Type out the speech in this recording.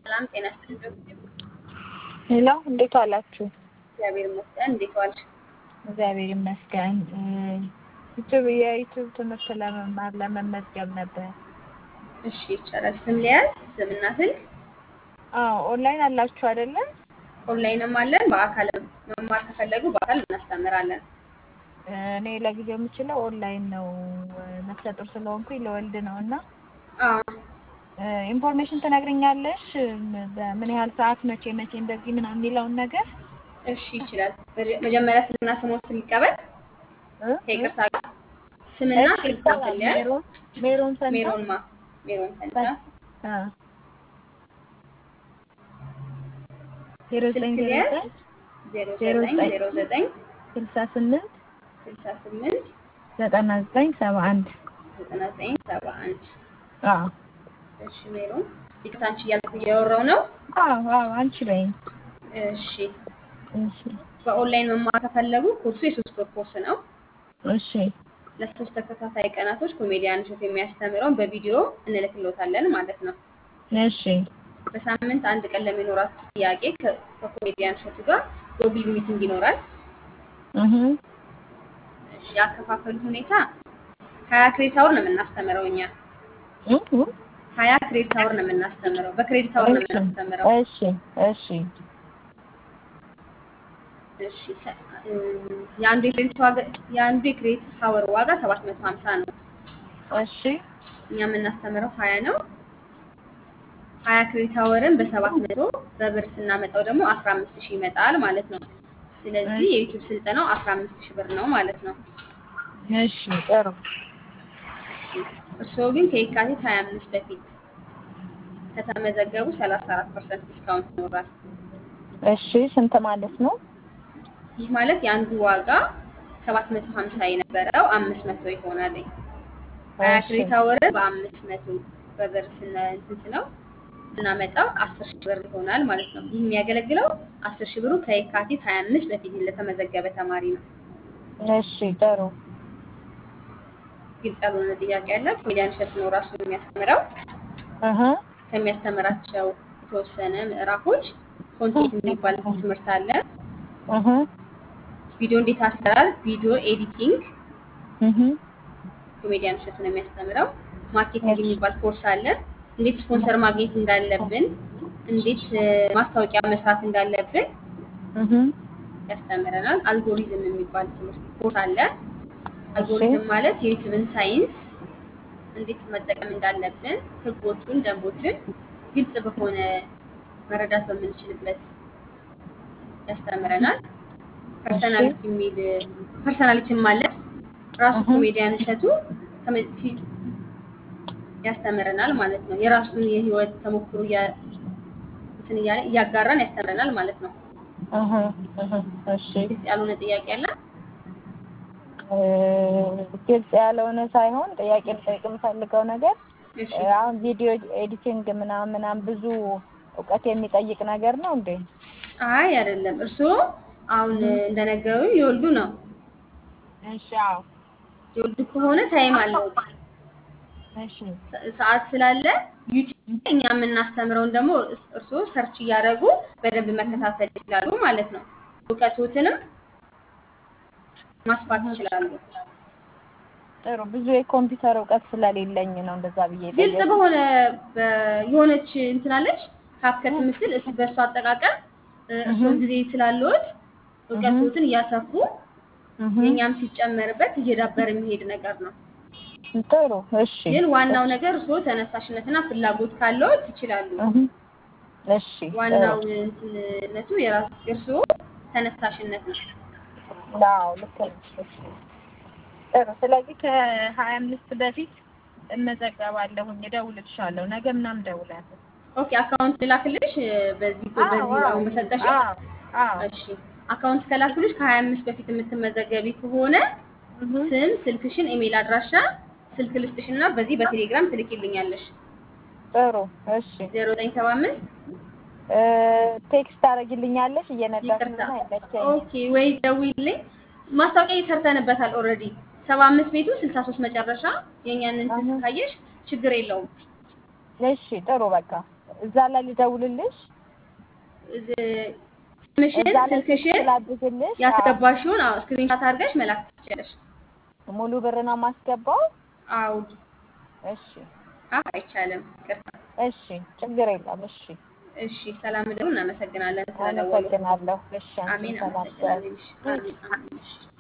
ሰላም ጤና ይስጥልኝ። ሄሎ እንዴት ዋላችሁ? እግዚአብሔር ይመስገን። እንዴት ዋልሽ? እግዚአብሔር ይመስገን። ዩቱብ የዩቱብ ትምህርት ለመማር ለመመዝገብ ነበር። እሺ ይቻላል። ስም ሊያዝ ስምና ስልክ አዎ ኦንላይን አላችሁ አይደለ? ኦንላይንም አለን። በአካል መማር ከፈለጉ በአካል እናስተምራለን። እኔ ለጊዜው የምችለው ኦንላይን ነው። ነፍሰ ጡር ስለሆንኩኝ ለወልድ ነው እና አዎ ኢንፎርሜሽን ትነግረኛለሽ? በምን ያህል ሰዓት መቼ መቼ እንደዚህ ምናምን የሚለውን ነገር እሺ ይችላል። መጀ- መጀመሪያ ስምና ስሞትን ሊቀበል እ? ከይቅርታ ጋር ስምና እሺ፣ ስልኮትን ሊያዝ ሜሮን ሜሮን ፈንታ ሜሮን ማ ሜሮን ፈንታ አ ዜሮ ዘጠኝ ስልክ ዜሮ ሊያዝ ዘጠኝ ዜሮ ዜሮ ዘጠኝ ዘጠኝ ዜሮ ዘጠኝ ስልሳ ስምንት ስልሳ ስምንት ዘጠና ዘጠኝ ሰባ አንድ ዘጠና ዘጠኝ ሰባ አንድ አዎ እሺ ሜሮን ይቅርታ አንቺ እያልኩ እያወራው ነው። አዎ አዎ አንቺ በይኝ እሺ እሺ በኦንላይን መማር ከፈለጉ ኮርሱ የሶስት ወር ኮርስ ነው። እሺ ለሶስት ተከታታይ ቀናቶች ኮሜዲያን እሸቱ የሚያስተምረውን በቪዲዮ እንልክሎታለን ማለት ነው። እሺ በሳምንት አንድ ቀን ለሚኖራችሁ ጥያቄ ከ- ከኮሜዲያን እሸቱ ጋር ጎግል ሚቲንግ ይኖራል። እህ እሺ ያከፋፈሉ ሁኔታ ሀያ ክሬዲት አወር ነው የምናስተምረው እኛ እህ ሀያ ክሬዲት አወር ነው የምናስተምረው በክሬዲት አወር ነው የምናስተምረው። እሺ እሺ እሺ ሰ- እም፣ የአንዱ የክሬዲት ዋጋ የአንዱ የክሬዲት አወር ዋጋ ሰባት መቶ ሀምሳ ነው። እሺ እኛ የምናስተምረው ሀያ ነው። ሀያ ክሬዲት አወርን በሰባት መቶ በብር ስናመጣው ደግሞ አስራ አምስት ሺህ ይመጣል ማለት ነው። ስለዚህ የዩቲዩብ ስልጠናው አስራ አምስት ሺህ ብር ነው ማለት ነው። እሺ ጥሩ እርስዎ ግን ከየካቲት ሀያ አምስት በፊት ከተመዘገቡ ሰላሳ አራት ፐርሰንት ዲስካውንት ይኖራል። እሺ ስንት ማለት ነው? ይህ ማለት የአንዱ ዋጋ ሰባት መቶ ሀምሳ የነበረው አምስት መቶ ይሆናል። ሀያ እሺ ክሬዲት አወርን በአምስት መቶ በብር ስነ እንትን ስለው ስናመጣው አስር ሺህ ብር ይሆናል ማለት ነው። ይህ የሚያገለግለው አስር ሺህ ብሩ ከየካቲት ሀያ አምስት በፊት ለተመዘገበ ተማሪ ነው። እሺ ጥሩ ግልጽ ያልሆነ ጥያቄ አለ። ኮሜዲያን እሸቱ ነው ራሱ የሚያስተምረው። እህ ከሚያስተምራቸው የተወሰነ ምዕራፎች ኮንቴንት የሚባል ትምህርት አለ። እህ ቪዲዮ እንዴት አሰራር፣ ቪዲዮ ኤዲቲንግ እህ ኮሜዲያን እሸቱ ነው የሚያስተምረው። ማርኬቲንግ የሚባል ኮርስ አለ። እንዴት ስፖንሰር ማግኘት እንዳለብን፣ እንዴት እ፣ ማስታወቂያ መስራት እንዳለብን እህ ያስተምረናል። አልጎሪዝም የሚባል ትምህርት ኮርስ አለ። አልጎሪዝም ማለት የዩቲዩብን ሳይንስ እንዴት መጠቀም እንዳለብን፣ ህጎቹን፣ ደንቦችን ግልጽ በሆነ መረዳት በምንችልበት ያስተምረናል። ፐርሰናሊቲ የሚል ፐርሰናሊቲም አለ። ራሱ እህ። ኮሜዲያን እሸቱ ከመ- ፊ- ያስተምረናል ማለት ነው። የራሱን የህይወት ተሞክሮ እያ- እንትን እያለ እያጋራን ያስተምረናል ማለት ነው። እህ እህ እሺ ግልጽ ያልሆነ ጥያቄ አለ? እ፣ ግልጽ ያልሆነ ሳይሆን ጥያቄ ልጠይቅ የምፈልገው ነገር እሺ እ፣ አሁን ቪዲዮ ኤዲቲንግ ምናምን ምናምን ብዙ እውቀት የሚጠይቅ ነገር ነው እንዴ? አይ አይደለም። እርስዎ አሁን እንደነገሩ የወልዱ ነው። እሺ አዎ የወልዱ ከሆነ ታይም አለው እሺ ሰ- ሰዓት ስላለ ዩቲዩብ እኛ የምናስተምረውን ደግሞ እስ- እርስዎ ሰርች እያደረጉ በደንብ መከታተል ይችላሉ ማለት ነው። እውቀቶትንም ማስፋት ይችላሉ። ጥሩ ብዙ የኮምፒውተር እውቀት ስለሌለኝ ነው እንደዛ ብዬ ግልጽ ጠየኩት። በሆነ በ- የሆነች እንትናለች ካፕከት ምስል እስ በእሱ አጠቃቀም እ፣ እርስዎም ጊዜ ስላለዎት እውቀቶትን እያሰፉ እህ የእኛም ሲጨመርበት እየዳበረ የሚሄድ ነገር ነው። ጥሩ እሺ ግን ዋናው ነገር እርስዎ ተነሳሽነትና ፍላጎት ካለዎት ይችላሉ። እህ እሺ ዋናው እንትንነቱ የራስ የእርስዎ ተነሳሽነት ነው። አዎ ልክ ነሽ። እሺ ጥሩ ስለዚህ ከሀያ አምስት በፊት እመዘገባለሁኝ እደውልልሻለሁ ነገ ምናምን እደውላለሁ ኦኬ አካውንት ልላክልሽ እ፣ በዚህ በዚህ አሁን በሰጠሽ አዎ አዎ እሺ አካውንት ከላክልሽ ከሀያ አምስት በፊት የምትመዘገቢ ከሆነ እህ ስም፣ ስልክሽን፣ ኢሜል አድራሻ ስልክ ልስጥሽና በዚህ በቴሌግራም ትልኪልኛለሽ። ጥሩ እሺ ዜሮ ዘጠኝ ሰባ አምስት እ፣ ቴክስት ታደርጊልኛለሽ እየነዳሽ ይቅርታ ነው አይመቸኝም ኦኬ ወይ ደውይልኝ። ማስታወቂያ ሰርተንበታል ኦልሬዲ ሰባ አምስት ቤቱ ስልሳ ሶስት መጨረሻ የእኛን እንትን አሁን ካየሽ ችግር የለውም። እሺ ጥሩ በቃ እዛ ላይ ልደውልልሽ እዝ- ስምሽን እዛ ላይ ስልክሽን ላድርግልሽ። አዎ። ያስገባሽውን ስክሪንሻት አድርገሽ መላክ ትችላለሽ። ሙሉ ብር ነው የማስገባው? አዎ እሺ አዎ፣ አይቻልም። ይቅርታ። እሺ፣ ችግር የለም። እሺ፣ እሺ፣ ሰላም ደሩ። እናመሰግናለን ስለደወሉ። አመሰግናለሁ። እሺ፣ አንቺም አሜን። ሰላም ደሩ። አመሰግናለን። እሺ፣ አሜን። አሜን። እሺ